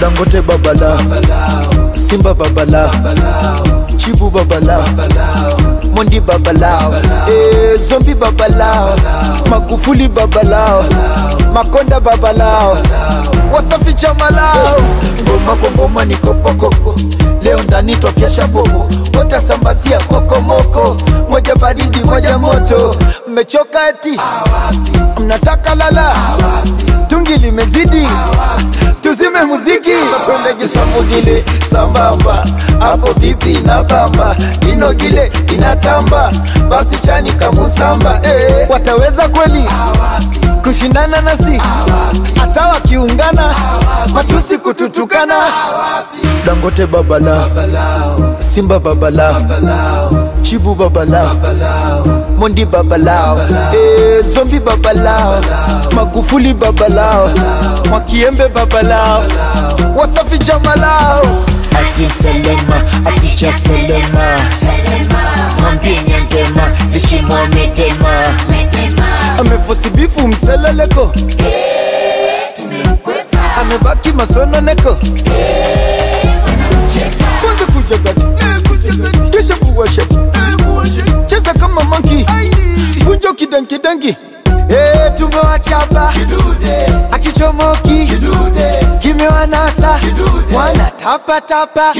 dangote babala simba babala chibu babala mondi babalao eh, zombi babalao magufuli babalao makonda babalao wasafi chamalao ngoma kwa ngoma ni kopokoko leo ndani twakesha bobo watasambazia kokomoko moja baridi moja moto mmechoka eti mnataka lala tungi limezidi tuzime muziki twende gisamugile sambamba hapo vipi na bamba inogile inatamba basi chani kamusamba eh, wataweza kweli kushindana nasi hata wakiungana matusi kututukana dangote babala simba babala chibu babala mondi babalao eh, zombi babalao magufuli babalao mwakiembe babalao wasafi jamalao ati mselema aticha selema mwambie nyangema lishimwa medema amefosibifu mseleleko amebaki masononeko kwanza kujagati kisha kuwashati cheza kama manki kunjo kidankidangi Eh, tumewachapa akichomoki kimewanasa wana tapatapa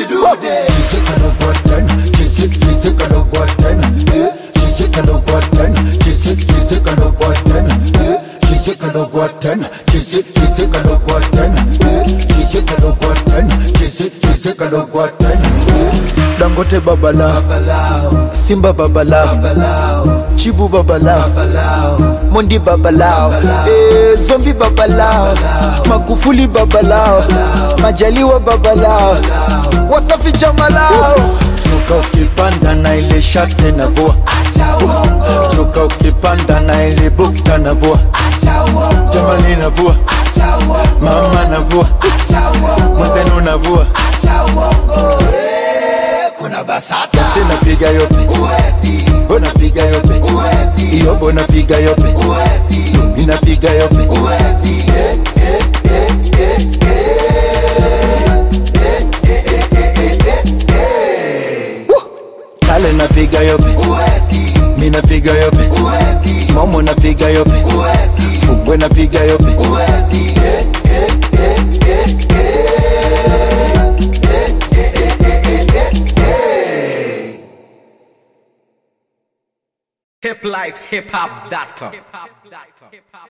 dangote babala simba babala chibu babala mondi babalao eh, zombi babalao magufuli babalao majaliwa babalao wasafi jamalao zuka ukipanda na ile shate na vua zuka ukipanda na ile bukta na vua jamani na vua mama na vua mwenzenu na vua kuna basata sinapiga yope unapiga yope iyobo napiga yope inapiga yope kale napiga yope minapiga yope momo napiga yope fungwe napiga yope hiplifehiphop.com